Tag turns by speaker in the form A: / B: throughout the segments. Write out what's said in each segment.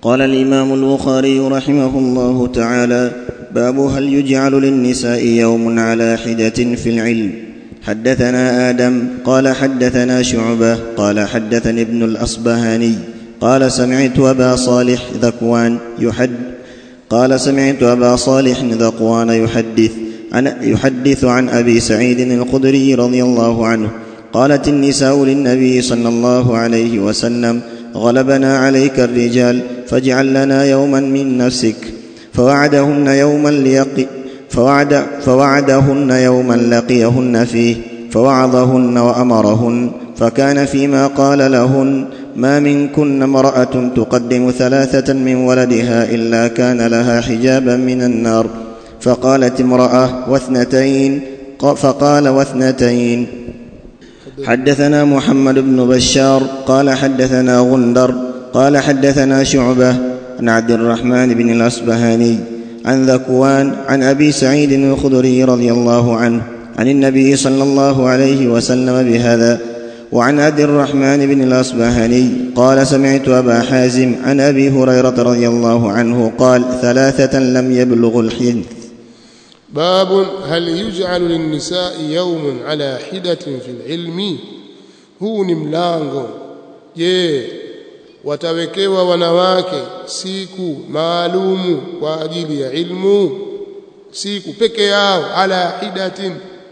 A: قال الامام البخاري رحمه الله تعالى باب هل يجعل للنساء يوم على حده في العلم حدثنا ادم قال حدثنا شعبه قال حدثني ابن الاصبهاني قال سمعت ابا صالح ذكوان يحد قال سمعت ابا صالح ذكوان يحدث عن يحدث عن ابي سعيد الخدري رضي الله عنه قالت النساء للنبي صلى الله عليه وسلم غلبنا عليك الرجال فاجعل لنا يوما من نفسك فوعدهن يوما ليقي فوعد فوعدهن يوما لقيهن فيه فوعظهن وامرهن فكان فيما قال لهن ما منكن امراه تقدم ثلاثه من ولدها الا كان لها حجابا من النار فقالت امراه واثنتين فقال واثنتين حدثنا محمد بن بشار قال حدثنا غندر قال حدثنا شعبه عن عبد الرحمن بن الاصبهاني عن ذكوان عن ابي سعيد الخدري رضي الله عنه عن النبي صلى الله عليه وسلم بهذا وعن عبد الرحمن بن الاصبهاني قال سمعت ابا حازم عن ابي هريره رضي الله عنه قال ثلاثه لم يبلغوا الحنث
B: باب هل يجعل للنساء يوم على حدة في العلم huu ni mlango je watawekewa wanawake siku maalumu kwa ajili ya ilmu siku peke yao ala hidatin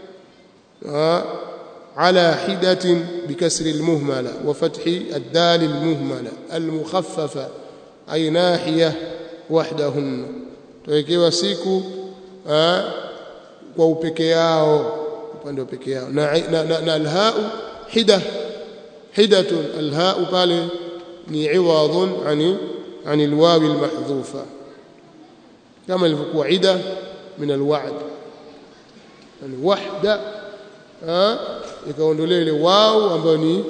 B: على حدة بكسر المهملة وفتح الدال المهملة المخففة أي ناحية وحدهن تويكيوا siku kwa upeke yao upande wa peke yao na, na, na, na alhau hida hidatun alhau pale ni iwadun ani ani alwawi almahdhufa kama ilivyokuwa ida min alwa'd yani wahda ikaondolewa ile wao ambayo ni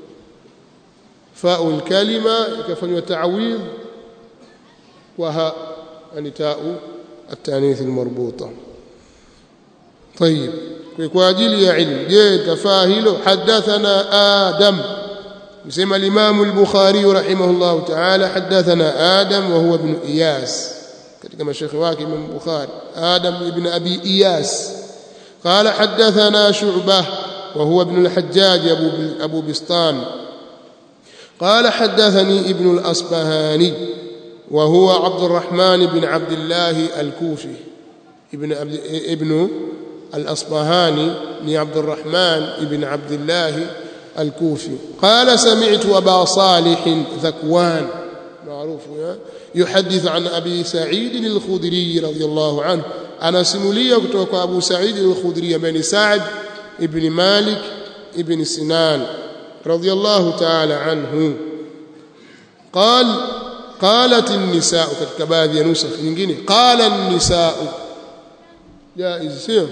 B: fa'u alkalima ikafanywa ta'widh wa ha yani ta'u التانيث المربوطه طيب kwa ajili ya ilmu je tafaa hilo hadathana adam msema al-imam al-bukhari rahimahullah ta'ala hadathana adam wa huwa ibn iyas katika mashayikh wake imam bukhari adam ibn abi iyas قال حدثنا شعبه وهو ابن الحجاج ابو ابو بسطام قال حدثني ابن الاصبهاني وهو عبد الرحمن بن عبد الله الكوفي ابن عبد ابن الأصبهاني بن عبد الرحمن بن عبد الله الكوفي قال سمعت أبا صالح ذكوان معروف يحدث عن أبي سعيد الخدري رضي الله عنه أنا سمولية كتوك أبو سعيد الخدري بن سعد ابن مالك ابن سنان رضي الله تعالى عنه قال قالت النساء katika baadhi ya nusakh nyingine qala an-nisaa jaiz sio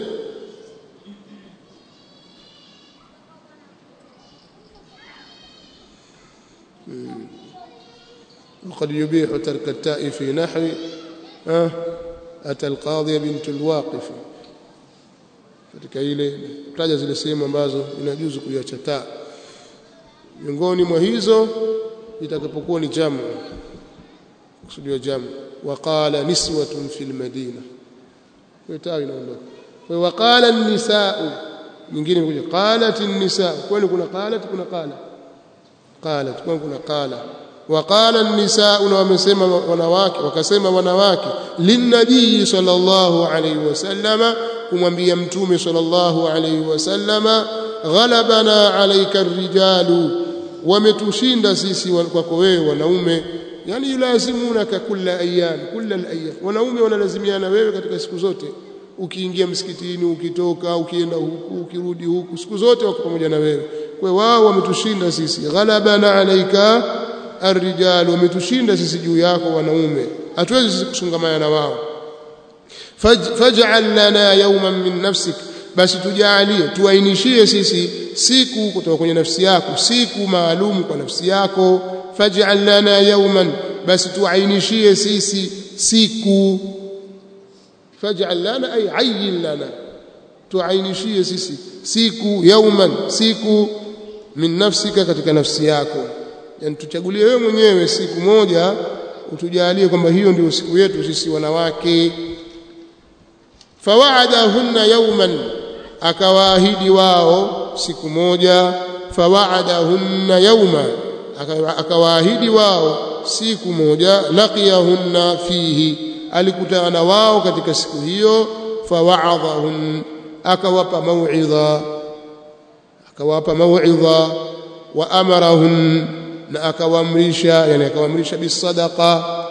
B: وقد يبيح ترك التاء في نحو أتى القاضي بنت الواقف katika ile taja zile sehemu ambazo inajuzu kuiacha taa miongoni mwa hizo itakapokuwa ni jamu kusudiwa jamu waqala niswatun fil madina kwa taa inaondoka kwa waqala an-nisaa nyingine imekuja qalat an-nisaa kwani kuna qalat kuna qala qalat kwani kuna qala waqala an-nisaa na wamesema wanawake wakasema wanawake linnabii sallallahu alayhi wasallama kumwambia mtume sallallahu alayhi wasallama ghalabana alayka ar-rijalu wametushinda sisi kwako wewe wanaume yani yulazimunaka kulla ayyam kulla al-ayyam wanaume wanalazimiana wewe katika siku zote ukiingia msikitini ukitoka ukienda huku ukirudi huku siku zote wako pamoja na wewe kwa wao wametushinda sisi ghalabana alayka ar-rijal wametushinda sisi juu yako wanaume hatuwezi sisi kusungamana na wao faj'al lana yawman min nafsik basi tujalie tuainishie sisi siku kutoka kwenye nafsi yako siku maalum kwa nafsi yako faj'al lana yawman basi tuainishie sisi siku faj'al lana ay ayyin lana tuainishie sisi siku yawman siku min nafsika katika nafsi yako yani tuchagulie wewe mwenyewe siku moja utujalie kwamba hiyo ndio siku yetu sisi wanawake fawaadahunna yawman akawaahidi wao siku moja fawaadahunna yawma akawaahidi wao siku moja laqiyahunna fihi alikutana wao katika siku hiyo fawaadahun akawapa mauidha akawapa mauidha wa amarahun na akawaamrisha yani akawaamrisha bisadaqa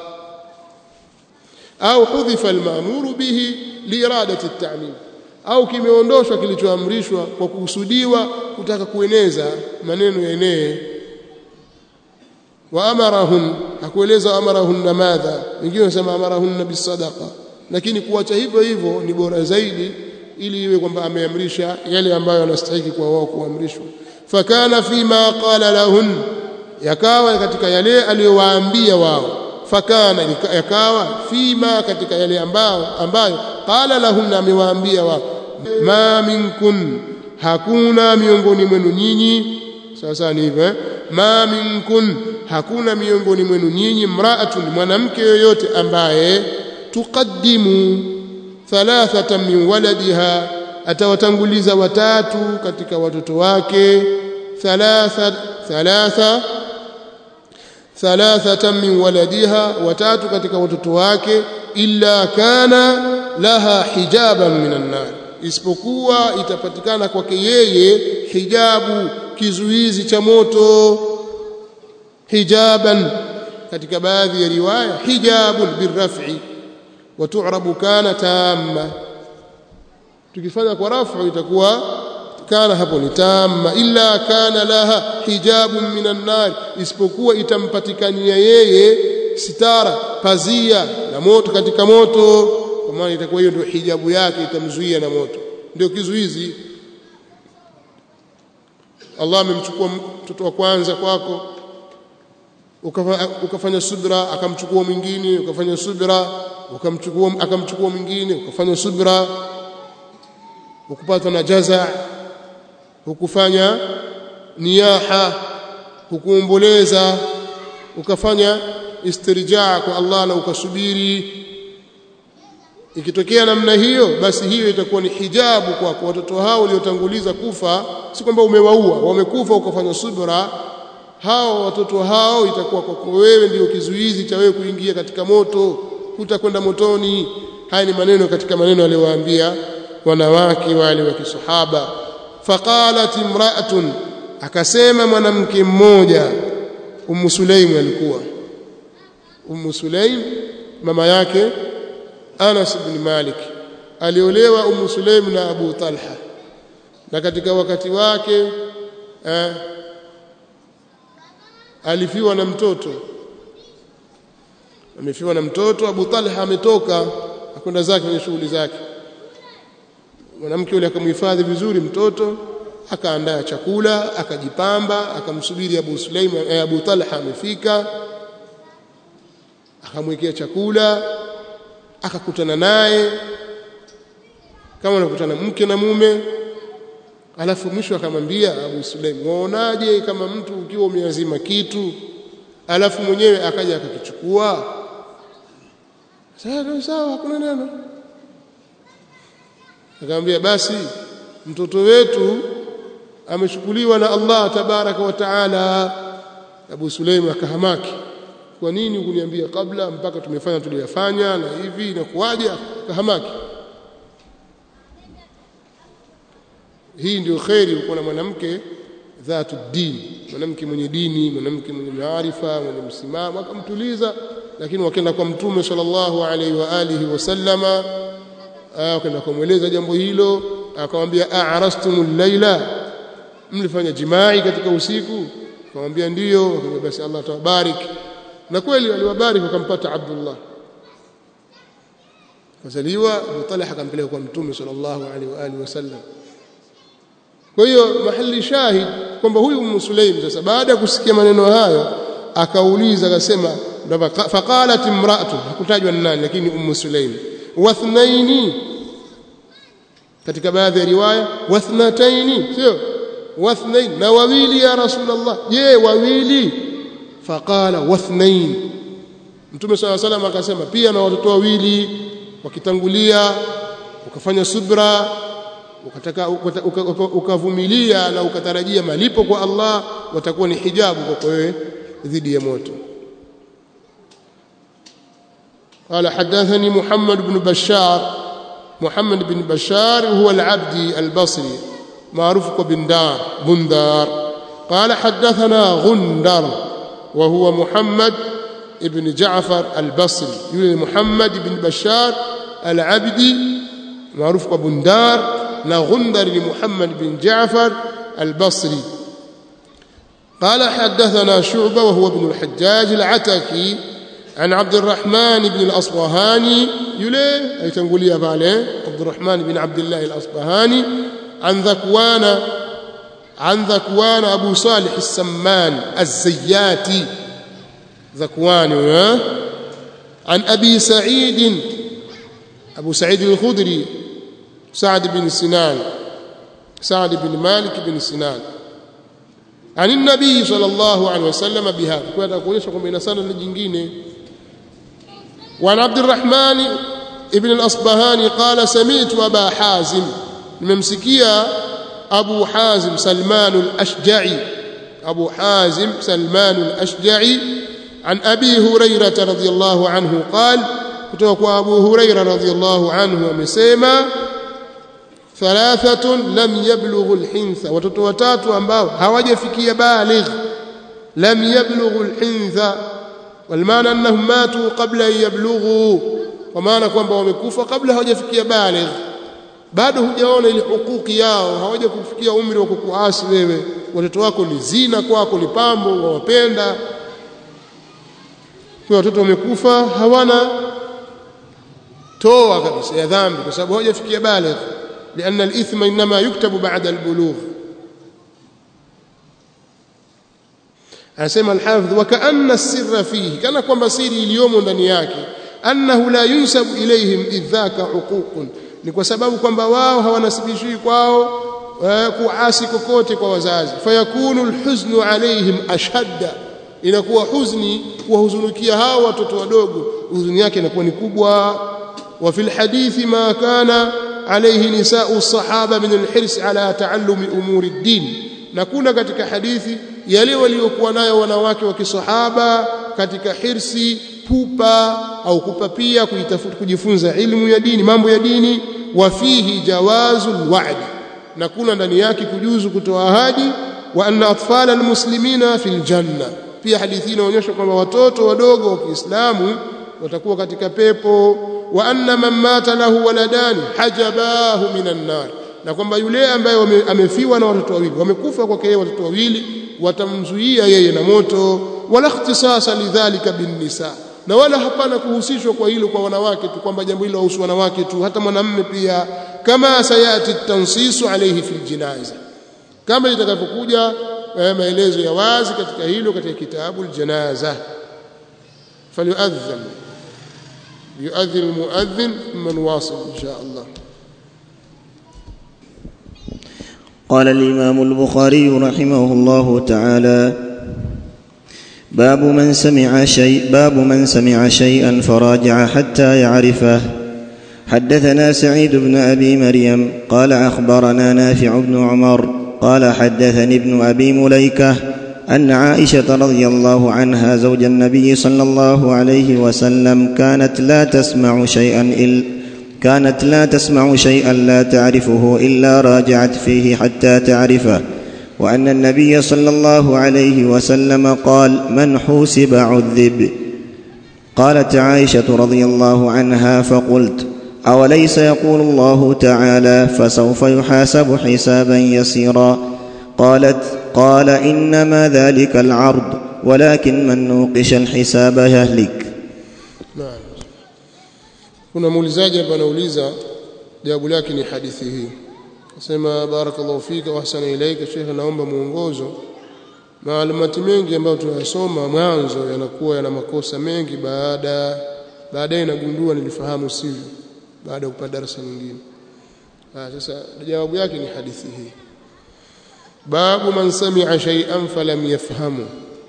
B: au hudhifa almaamuru bihi liiradati at-ta'mim au kimeondoshwa kilichoamrishwa kwa kukusudiwa kutaka kueneza maneno yaenee wa amarahun hakueleza amarahun na madha wengine wanasema amarahun bisadaqa lakini kuacha hivyo hivyo ni bora zaidi ili iwe kwamba ameamrisha yale ambayo yanastahili kwa wao kuamrishwa fakana fima qala lahun yakawa katika yale aliyowaambia wao fakana yakawa fima katika yale ambao ambayo qala lahun amewaambia wao ma minkun hakuna miongoni mwenu nyinyi sasa ni hivyo ma minkun hakuna miongoni mwenu nyinyi mraatun mwanamke yoyote ambaye tuqaddimu thalathatan min waladiha atawatanguliza watatu katika watoto wake thalatha thalatha thalathatan min waladiha watatu katika watoto wake illa kana laha hijaban minan nar isipokuwa itapatikana kwake yeye hijabu kizuizi cha moto hijaban katika baadhi ya riwaya hijabun birraf'i wa tu'rabu kana tamma tukifanya kwa rafu itakuwa kana hapo ni tamma illa kana laha hijabun minan nar isipokuwa itampatikania yeye sitara pazia na moto katika moto kwa maana itakuwa hiyo ndio hijabu yake itamzuia na moto ndio kizuizi Allah amemchukua mtoto wa kwanza kwako ukafanya subra akamchukua mwingine ukafanya subra ukamchukua akamchukua mwingine ukafanya subra ukupata na jaza ukufanya niyaha ukuomboleza ukafanya istirjaa kwa Allah na ukasubiri ikitokea namna hiyo basi hiyo itakuwa ni hijabu kwako watoto hao waliotanguliza kufa si kwamba umewaua wamekufa ukafanya subra hao watoto hao itakuwa kwako wewe ndio kizuizi cha wewe kuingia katika moto hutakwenda motoni haya ni maneno katika maneno aliyowaambia wanawake wale wa kisahaba faqalat imra'atun akasema mwanamke mmoja ummu sulaim alikuwa ummu sulaim mama yake Anas ibn Malik aliolewa Ummu Sulaim na Abu Talha na katika wakati wake eh, alifiwa na mtoto amefiwa na mtoto Abu Talha ametoka akwenda zake kwenye shughuli zake mwanamke yule akamhifadhi vizuri mtoto akaandaa chakula akajipamba akamsubiri Abu Sulaim eh, Abu Talha amefika akamwekea chakula akakutana naye kama anakutana mke na mume alafu mwisho akamwambia Abu Sulaim waonaje kama mtu ukiwa umeazima kitu alafu mwenyewe akaja akakichukua sawa sawa hakuna neno akamwambia basi mtoto wetu amechukuliwa na Allah tabaraka wa taala Abu Sulaim akahamaki kwa nini kuniambia kabla mpaka tumefanya tuliyofanya na hivi inakuwaje akahamaki hii ndio khairi uko na mwanamke dhatu dini mwanamke mwenye dini mwanamke mwenye maarifa mwenye msimamo akamtuliza lakini wakaenda kwa mtume sallallahu alaihi wa alihi wasallama wakaenda kumweleza jambo hilo akamwambia a'rastumul laila mlifanya jimai katika usiku akamwambia ndiyo akamwambia basi Allah atawabarik na kweli aliwabariki wakampata Abdullah kazaliwa Abu Talha akampeleka kwa mtume sallallahu alaihi wa alihi wasallam kwa hiyo mahali shahid kwamba huyu Ummu Sulaim sasa baada ya kusikia maneno hayo akauliza akasema faqalat imra'atu hakutajwa nani lakini Ummu Sulaim wathnaini katika baadhi ya riwaya wathnataini sio wathnain na wawili ya rasulullah je wawili faqala wathnain Mtume swalla salam akasema pia na watoto wawili wakitangulia ukafanya subra ukataka ukavumilia uka, uka, na ukatarajia malipo kwa Allah watakuwa ni hijabu kwa wewe dhidi ya moto قال حدثني محمد بن بشار محمد بن بشار هو العبدي البصري معروف بندار بندار قال حدثنا غندر وهو محمد بن جعفر البصري يقول محمد بن بشار العبدي معروف بندار لا غندر لمحمد بن جعفر البصري قال حدثنا شعبة وهو ابن الحجاج العتكي عن عبد الرحمن بن الأصبهاني يلي أي تنقول يا بالي عبد الرحمن بن عبد الله الأصبهاني عن ذكوان عن ذكوان أبو صالح السمان الزياتي ذكوان عن أبي سعيد أبو سعيد الخدري سعد بن سنان سعد بن مالك بن سنان عن النبي صلى الله عليه وسلم بهذا كنت أقول لكم إن سنة الجنجين وعن عبد الرحمن ابن الأصبهاني قال سمعت أبا حازم ممسكيا أبو حازم سلمان الأشجعي أبو حازم سلمان الأشجعي عن أبي هريرة رضي الله عنه قال كتوك أبو هريرة رضي الله عنه ومسيما ثلاثة لم يبلغوا الحنث watoto watatu ambao hawajafikia baligh lam yablughu alhintha walmaana annahum matu qabla an yablughu kwa maana kwamba wamekufa kabla hawajafikia baligh bado hujaona ile hukuki yao hawaja kufikia umri wa kukuasi wewe watoto wako ni zina kwako ni pambo wawapenda kwa watoto wamekufa hawana toa kabisa ya dhambi kwa sababu hawajafikia baligh لأن الإثم إنما يكتب بعد البلوغ anasema alhafidh wakaanna sirra fihi kana kwamba siri iliyomo ndani yake annahu la yunsabu ilayhim idhaka huququn ni kwa sababu kwamba wao hawanasibishwi kwao kuasi kokote kwa wazazi fayakunu alhuznu alayhim ashadda inakuwa huzni kuwahuzunukia hao watoto wadogo huzuni yake inakuwa ni kubwa wa fil hadithi ma kana عليه نساء الصحابة من الحرص على تعلم أمور الدين نكون katika hadithi yale waliokuwa nayo wanawake wa kisahaba katika hirsi pupa au kupapia kuitafuta kujifunza ilmu ya dini mambo ya dini wa fihi jawazul wa'd na kuna ndani yake kujuzu kutoa ahadi wa anna atfala almuslimina fil janna pia hadithi inaonyesha kwamba watoto wadogo wa Kiislamu watakuwa katika pepo wa anna man mata lahu waladani hajabahu minan nar na kwamba yule ambaye amefiwa na watoto wawili wamekufa kwake yeye watoto wawili watamzuia yeye na moto wala ikhtisasa lidhalika bin nisa na wala hapana kuhusishwa kwa hilo kwa wanawake tu kwamba jambo hilo huhusu wanawake tu hata mwanamume pia kama sayati tansisu alayhi fil jinaza kama itakavyokuja maelezo ya wazi katika hilo katika kitabu aljanaza falyuadhan يؤذن المؤذن ثم نواصل إن شاء الله
A: قال الإمام البخاري رحمه الله تعالى باب من سمع شيء باب من سمع شيئا فراجع حتى يعرفه حدثنا سعيد بن أبي مريم قال أخبرنا نافع بن عمر قال حدثني ابن أبي مليكة أن عائشة رضي الله عنها زوج النبي صلى الله عليه وسلم كانت لا تسمع شيئا إلا كانت لا تسمع شيئا لا تعرفه إلا راجعت فيه حتى تعرفه وأن النبي صلى الله عليه وسلم قال من حوسب عذب قالت عائشة رضي الله عنها فقلت أوليس يقول الله تعالى فسوف يحاسب حسابا يسيرا قالت قال إنما ذلك العرض ولكن من نوقش الحساب يهلك
B: نعم kuna muulizaji hapa anauliza jawabu lake ni hadithi hii nasema barakallahu fika wa ahsana ilaika shekhe naomba mwongozo maalumati mengi ambayo tunayasoma mwanzo yanakuwa yana makosa mengi baada baadaye nagundua nilifahamu sivyo baada ya kupata darasa nyingine sasa jawabu yake ni hadithi hii babu man sami'a shay'an falam yafhamu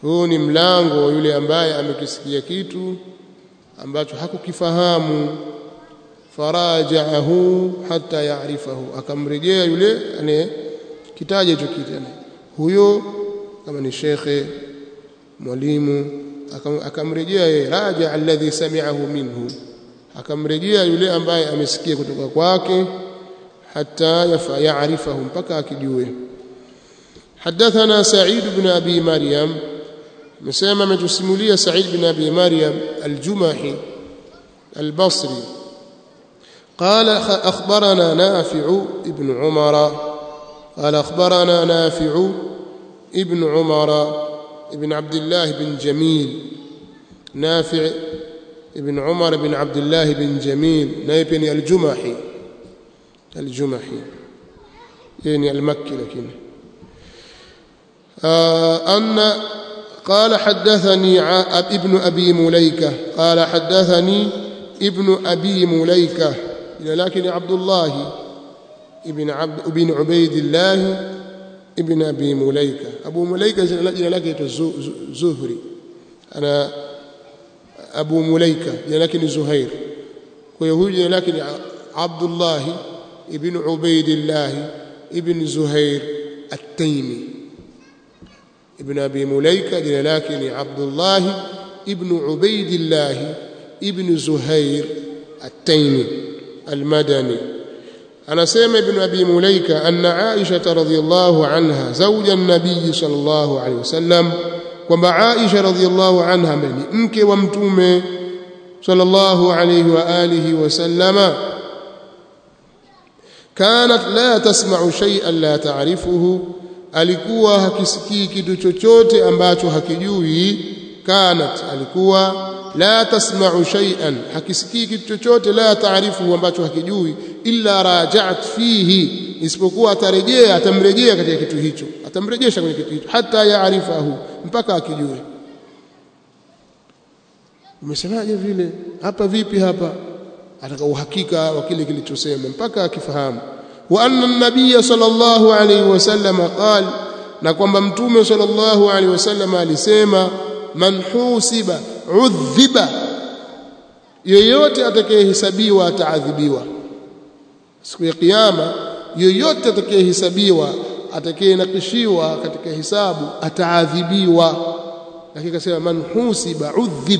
B: huu ni mlango wa yule ambaye amekisikia kitu ambacho hakukifahamu farajaahu hata yaarifahu akamrejea yule anayekitaja hicho kitu huyo kama ni shekhe mwalimu akamrejea yeye raja alladhi sami'ahu minhu akamrejea yule ambaye amesikia kutoka kwake hata yaarifahu mpaka akijue حدثنا سعيد بن أبي مريم مسمى متسمولية سعيد بن أبي مريم الجمحي البصري قال أخبرنا نافع ابن عمر قال أخبرنا نافع ابن عمر ابن عبد الله بن جميل نافع ابن عمر بن عبد الله بن جميل نايبني الجمحي الجمحي يعني المكي لكن آه أن قال حدثني ابن أبي مليكة قال حدثني ابن أبي مليكة لكن عبد الله ابن عبد ابن عبيد الله ابن أبي مليكة أبو مليكة جنا لك زهري أنا أبو مليكة لكن زهير ويهود لكن عبد الله ابن عبيد الله ابن زهير التيمي ابن أبي مليكة لكن عبد الله ابن عبيد الله ابن زهير التيمي المدني أنا سيما ابن أبي مليكة أن عائشة رضي الله عنها زوج النبي صلى الله عليه وسلم وما عائشة رضي الله عنها من مك ومتومه صلى الله عليه وآله وسلم كانت لا تسمع شيئا لا تعرفه alikuwa hakisikii kitu chochote ambacho hakijui kanat alikuwa la tasma'u shay'an hakisikii kitu chochote la taarifu ambacho hakijui illa raja'at fihi isipokuwa atarejea atamrejea katika kitu hicho atamrejesha kwenye kitu hicho hata yaarifahu mpaka akijue umesemaje vile hapa vipi hapa ataka uhakika wa kile kilichosema mpaka akifahamu wa anna an-nabiy sallallahu alayhi wasallam qala na kwamba mtume sallallahu alayhi wasallam alisema man husiba udhiba yoyote atakayehesabiwa ataadhibiwa siku ya kiyama yoyote atakayehesabiwa atakayenakishiwa katika hisabu ataadhibiwa lakini akasema man husiba udhib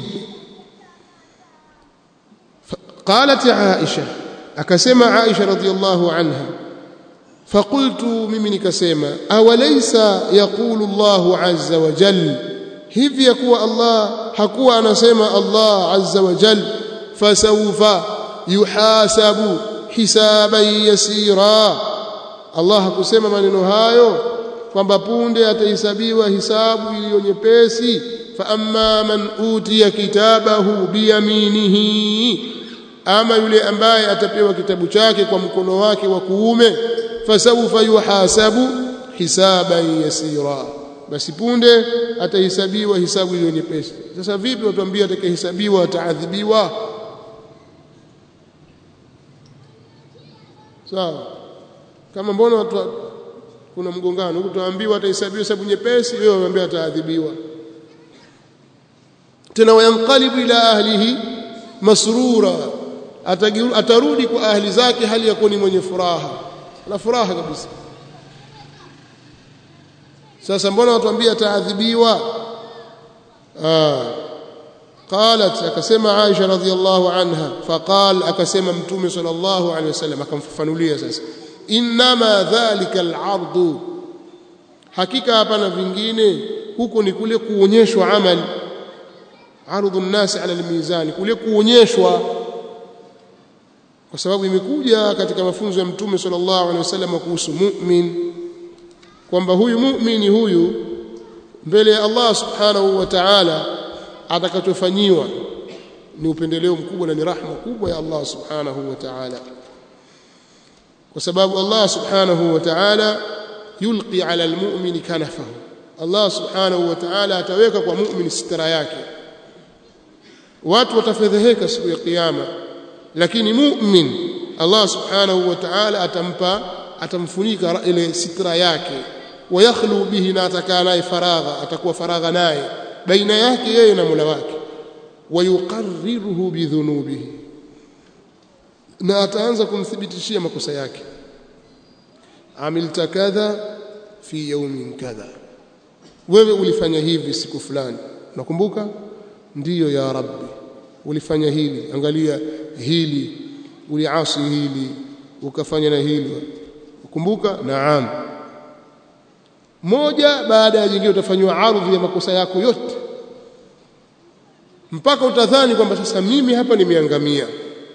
B: قالت عائشه akasema Aisha radhiallahu anha faqultu mimi nikasema awalaysa yaqulu Allahu azza wa jalla hivi yakuwa Allah hakuwa anasema Allah azza wa jalla fasawfa yuhasabu hisaban yasira Allah hakusema maneno hayo kwamba punde atahesabiwa hisabu iliyo nyepesi fa amma man utiya kitabahu biyaminihi ama yule ambaye atapewa kitabu chake kwa mkono wake wa kuume fasawfa yuhasabu hisaban yasira basi punde atahesabiwa hisabu iliyo nyepesi sasa vipi watuambia atakayehesabiwa ataadhibiwa sawa kama mbona watu kuna mgongano huku tuambiwa atahesabiwa hisabu nyepesi wewe waambia ataadhibiwa tena wayanqalibu ila ahlihi masrura atarudi kwa ahli zake hali ya kuwa ni mwenye furaha na furaha kabisa sasa mbona watuambia ataadhibiwa قالت akasema Aisha radhiallahu anha faqal akasema mtume sallallahu alaihi wasallam akamfafanulia sasa inma dhalika al'ard hakika hapana vingine huko ni kule kuonyeshwa amali arudhu an-nas ala al-mizan kule kuonyeshwa kwa sababu imekuja katika mafunzo ya mtume sallallahu alaihi wasallam kuhusu mu'min kwamba huyu mu'mini huyu mbele ya Allah subhanahu wa ta'ala atakachofanyiwa ni upendeleo mkubwa na ni rahma kubwa ya Allah subhanahu wa ta'ala kwa sababu Allah subhanahu wa ta'ala yulqi ala almu'mini kanafahu Allah subhanahu wa ta'ala ataweka kwa mu'min sitara yake watu watafedheheka siku ya kiyama lakini mu'min Allah subhanahu wa ta'ala atampa atamfunika ile sitra yake wayakhlu bihi na atakaa naye faragha atakuwa faragha naye baina yake yeye na Mola wake wayuqarriruhu bidhunubihi na ataanza kumthibitishia makosa yake amilta kadha fi yawmin kadha wewe ulifanya hivi siku fulani nakumbuka ndiyo ya rabbi ulifanya hili angalia hili uliasi hili ukafanya na hili ukumbuka naam moja baada ya jingine utafanywa ardhi ya makosa yako yote mpaka utadhani kwamba sasa mimi hapa nimeangamia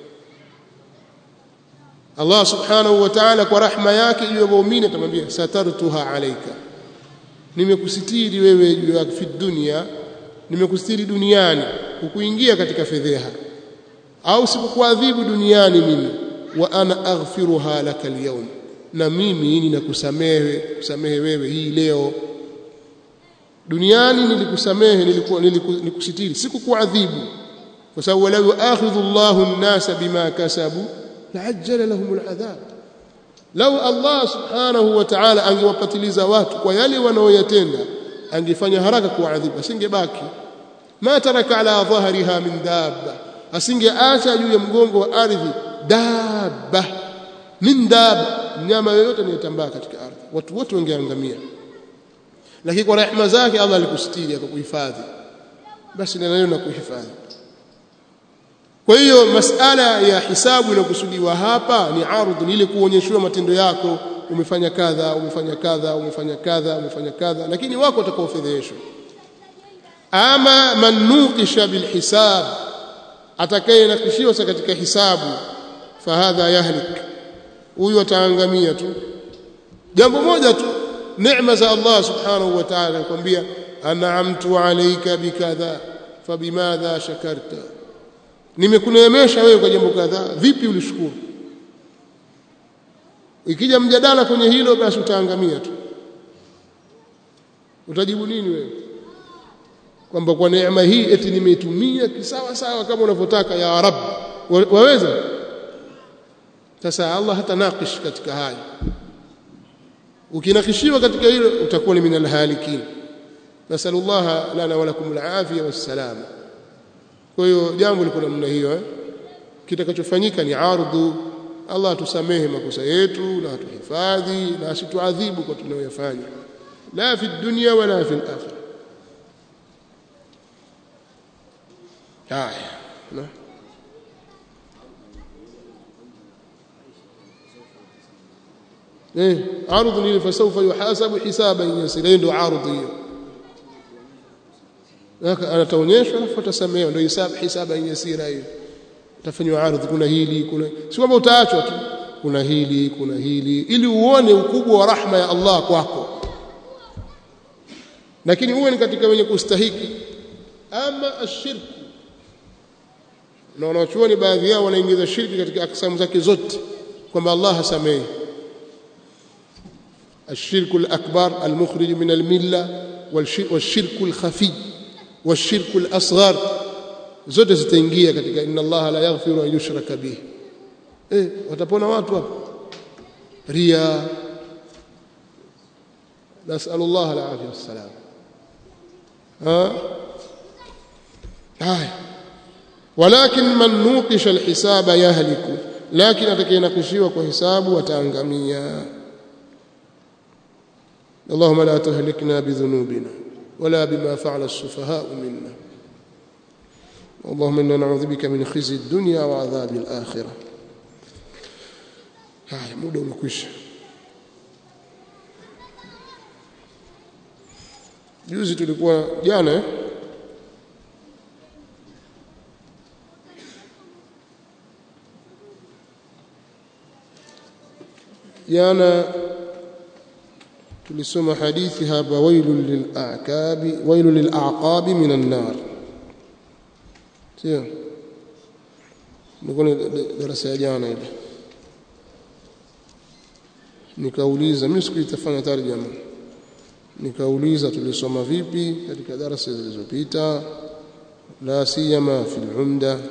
B: Allah subhanahu wa ta'ala kwa rahma yake juu ya waumini atamwambia satartuha alayka nimekusitiri wewe juu ya fi dunia nimekusitiri duniani ukuingia katika fedheha au sikukuadhibu duniani mimi wa ana aghfiruha laka alyawm na mimi ninakusamehe kusamehe wewe hii leo duniani nilikusamehe nilikuwa nilikusitiri sikukuadhibu kwa sababu walau yuakhidhu Allahu an-nasa bima kasabu laajjala lahum al'adhab lau Allah subhanahu wa ta'ala angewapatiliza watu kwa yale wanaoyatenda angefanya haraka kuadhibu asingebaki ma taraka ala dhahriha min dabba asingeacha juu ya mgongo wa ardhi dabba min dabba mnyama yoyote anayetambaa katika ardhi watu wote wangeangamia lakini kwa rehema zake Allah alikusitiri akakuhifadhi basi na neno na kuhifadhi kwa hiyo masala ya hisabu inakusudiwa hapa ni ardhi ni ile kuonyeshwa matendo yako umefanya kadha umefanya kadha umefanya kadha umefanya kadha lakini wako watakaofedheshwa ama man nuqisha bilhisab atakayenakishiwa katika hisabu fahadha yahlik huyu ataangamia tu jambo moja tu neema za Allah subhanahu wa ta'ala anakuambia an'amtu alayka bikadha fabimadha shakarta nimekuneemesha wewe kwa jambo kadhaa vipi ulishukuru ikija mjadala kwenye hilo basi utaangamia tu utajibu nini wewe kwamba kwa neema hii eti nimeitumia kisawa sawa kama unavyotaka ya rab waweza sasa Allah hata naqish katika haya ukinakishiwa katika hilo utakuwa ni minal halikin nasallallahu lana wa lakum alafia wassalama kwa hiyo jambo liko namna hiyo eh? kitakachofanyika ni ardhu Allah tusamehe makosa yetu na atuhifadhi na asituadhibu kwa tunayoyafanya la fi dunya wala fi al-akhirah haya na eh ardhu ni fasawfa yuhasabu hisaban yasira ndio ardhi hiyo anataonyeshwa alafu atasamehewa ndio hisabu hisaba yasira hiyo utafanywa ardhi kuna hili kuna si kwamba utaachwa tu kuna hili kuna hili ili uone ukubwa wa rahma ya Allah kwako lakini uwe ni katika wenye kustahiki ama ashirku na wanachuoni baadhi yao wanaingiza shirki katika aksamu zake zote kwamba Allah hasamehi الشرك الأكبر المخرج من الملة والشرك الخفي والشرك الأصغر zote zitaingia katika inna Allah la yaghfiru an yushraka bih eh watapona watu hapo ria nasallu Allah al-afia wassalam ha haya walakin man nuqisha al-hisaba yahliku lakin atakayenakishiwa kwa hisabu ataangamia اللهم لا تهلكنا بذنوبنا ولا بما فعل السفهاء منا اللهم انا نعوذ بك من خزي الدنيا وعذاب الاخره haya muda umekwisha juzi tulikuwa jana eh? jana tulisoma hadithi hapa wailul lil'aqabi wailul lil'aqabi minan nar sio nilikuwa darasa ya jana ile nikauliza mimi sikuitafanya tarjama nikauliza tulisoma vipi katika darasa zilizopita la siyama fil umda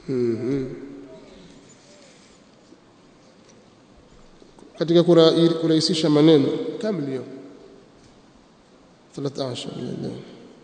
B: Mhm. katika kura- kurahisisha maneno kamili hiyo 13 lillah.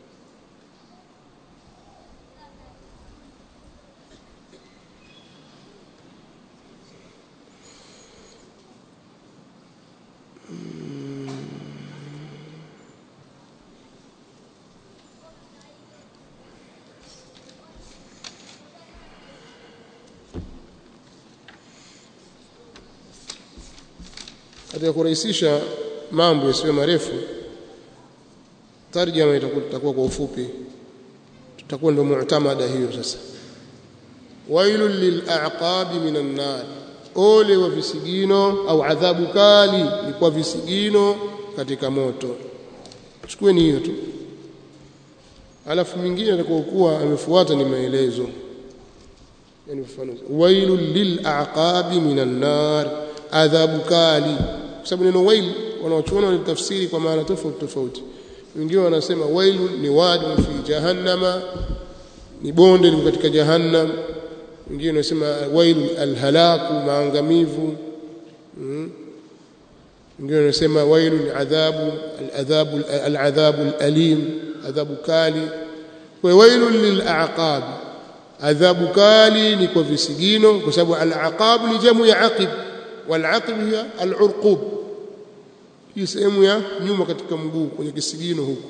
B: katika kurahisisha mambo yasiyo marefu tarjama itakuwa itakuwa kwa ufupi tutakuwa ndio mu'tamada hiyo sasa wailul lil'aqabi minan nar ole wa visigino au adhabu kali ni kwa visigino katika moto chukueni hiyo tu alafu mingine atakayokuwa amefuata ni maelezo yani ufafanuzi wailul lil'aqabi minan nar adhabu kali kwa sababu neno wail wanaochuona walitafsiri kwa maana tofauti tofauti wengine wanasema wailu ni wadi fi jahannama ni bonde liko katika jahannam wengine wanasema wailu alhalaku maangamivu mm. wengine wanasema wailu ni adhabu aladhabu aladhabu alalim adhabu kali kwa wailu lilaqab adhabu kali ni kwa visigino kwa sababu alaqab ni jamu ya aqib والعقب هي العرقوب hii sehemu ya nyuma katika mguu kwenye kisigino huku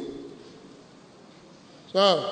B: sawa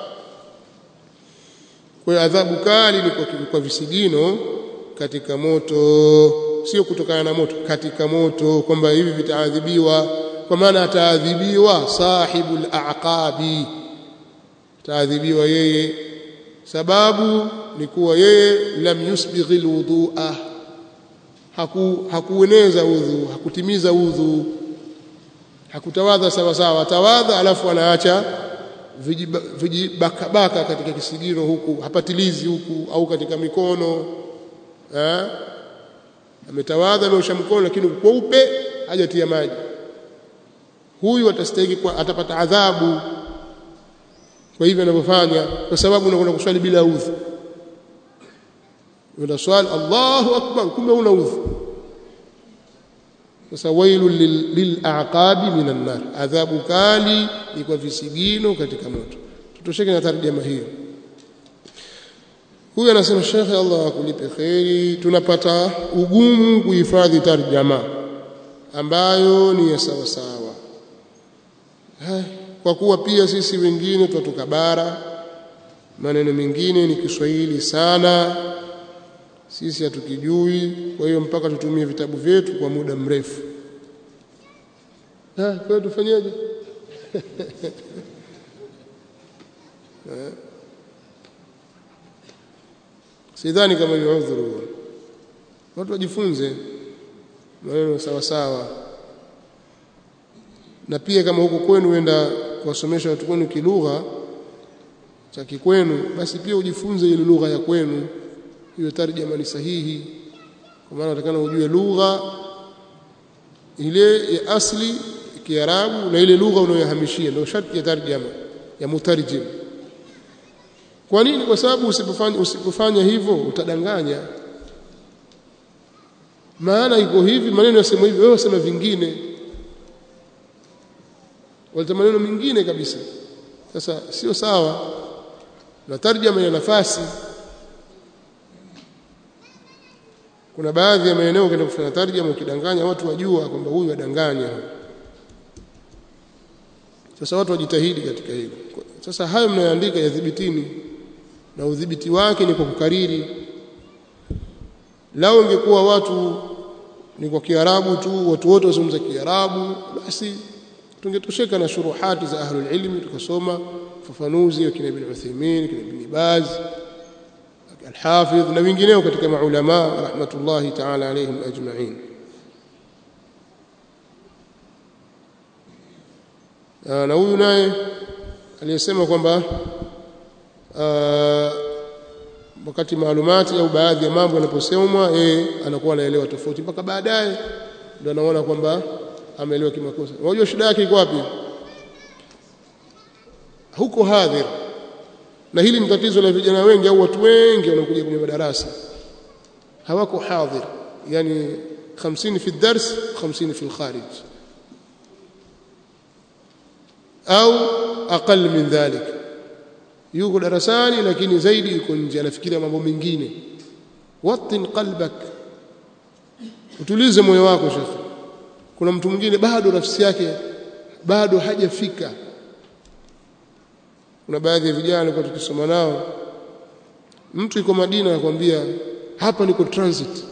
B: kwa adhabu kali ni kwa, kwa visigino katika moto sio kutokana na moto katika moto kwamba hivi vitaadhibiwa kwa maana ataadhibiwa sahibul aqabi ataadhibiwa yeye sababu ni kuwa yeye lam yusbighi alwudu'a haku, hakueneza udhu hakutimiza udhu hakutawadha sawa sawa atawadha alafu anaacha vijibakabaka katika kisigino huku hapatilizi huku au katika mikono eh ametawadha ameosha mkono lakini kweupe hajatia maji huyu atastahili kwa atapata adhabu kwa hivyo anavyofanya kwa sababu unakwenda kuswali bila udhu una swali Allahu akbar kumbe una udhu sasa wailul lil'aqabi minan nar adhabu kali ni kwa visigino katika moto tutosheke na tarjama hiyo huyu anasema shekhe Allah akulipe kheri tunapata ugumu kuhifadhi tarjama ambayo ni ya sawa sawa kwa kuwa pia sisi wengine tunatoka bara maneno mengine ni Kiswahili sana sisi hatukijui kwa hiyo mpaka tutumie vitabu vyetu kwa muda mrefu ah kwa hiyo tufanyeje sidhani kama ni udhuru watu wajifunze maneno sawa sawa na pia kama huko kwenu uenda kuwasomesha watu kwenu kilugha cha kikwenu basi pia ujifunze ile lugha ya kwenu hiyo tarjama ni sahihi kwa maana utakana ujue lugha ile ya asli kiarabu na ile lugha unayohamishia ndio sharti ya tarjama ya mutarjim kwa nini kwa sababu usipofanya usipofanya hivyo utadanganya maana iko hivi maneno yasema hivi wewe usema vingine waleta maneno mengine kabisa sasa sio sawa na tarjama ina nafasi kuna baadhi ya maeneo ukienda kufanya tarjama ukidanganya watu wajua kwamba huyu adanganya sasa watu wajitahidi katika hilo sasa hayo mnayoandika yadhibitini na udhibiti wake ni kwa kukariri lao ingekuwa watu ni kwa kiarabu tu watu wote wazungumza kiarabu basi tungetosheka na shuruhati za ahlul ilmi tukasoma fafanuzi wa kina ibn Uthaymeen kina ibn Baz al-Hafidh na wengineo katika maulama rahmatullahi ta'ala alayhim ajma'in na huyu naye aliyesema kwamba wakati maalumati au baadhi ya mambo yanaposemwa yeye anakuwa anaelewa tofauti mpaka baadaye ndio anaona kwamba ameelewa kimakosa unajua shida yake iko wapi huko hadhir na hili ni tatizo la vijana wengi au watu wengi wanaokuja kwenye madarasa hawako hadhir yani 50 fi dars 50 fi kharij au aqal min dhalik yuko darasani lakini zaidi yuko nje anafikiria mambo mengine watin qalbak utulize moyo wako shekhi kuna mtu mwingine bado nafsi yake bado hajafika kuna baadhi ya vijana kwa tukisoma nao mtu yuko Madina anakuambia hapa niko transit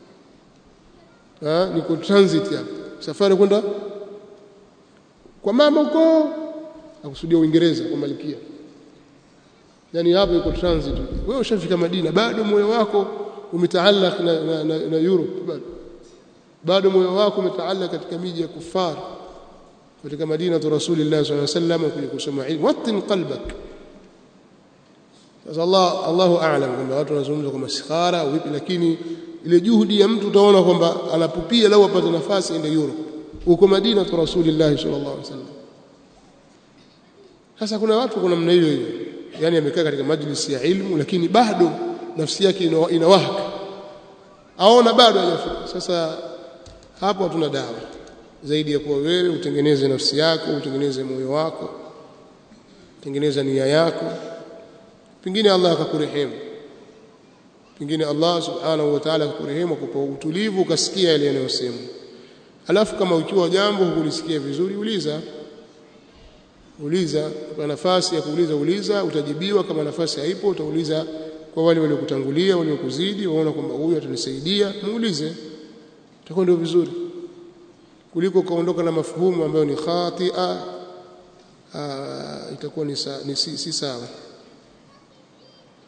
B: ha, niko transit hapa safari kwenda kwa mama huko akusudia Uingereza kwa Malkia yani hapa yuko transit wewe ushafika Madina bado moyo wako umetaalak na, na, na, na Europe bado bado moyo wako umetaalak katika miji ya kufar katika Madina tu Rasulullah sallallahu alaihi wasallam kuja kusoma ilmu watin qalbak sasa Allah Allahu a'lam kwamba watu wanazungumza kwa maskhara au vipi lakini ile juhudi ya mtu utaona kwamba anapupia lau apate nafasi ende Europe huko Madina tu Rasulullah sallallahu alaihi wasallam sasa kuna watu kuna namna hiyo hiyo yani amekaa katika majlisi ya ilmu lakini bado nafsi yake inawaka aona bado hajafika sasa hapo hatuna dawa zaidi ya kuwa wewe utengeneze nafsi yako utengeneze moyo wako tengeneza nia yako pengine Allah akakurehemu pengine Allah subhanahu wa ta'ala akakurehemu kupa utulivu ukasikia yale yanayosema alafu kama ukiwa jambo hukulisikia vizuri uliza uliza kwa nafasi ya kuuliza uliza utajibiwa kama nafasi haipo utauliza kwa wale waliokutangulia waliokuzidi waona kwamba huyu atanisaidia muulize itakuwa ndio vizuri kuliko kaondoka na mafuhumu ambayo ni khatia itakuwa ni, sa, ni si, si sawa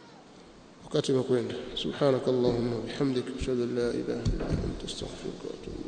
B: wakati umekwenda subhanakallahumma bihamdika ashhadu an la ilaha illa anta astaghfiruka wa atubu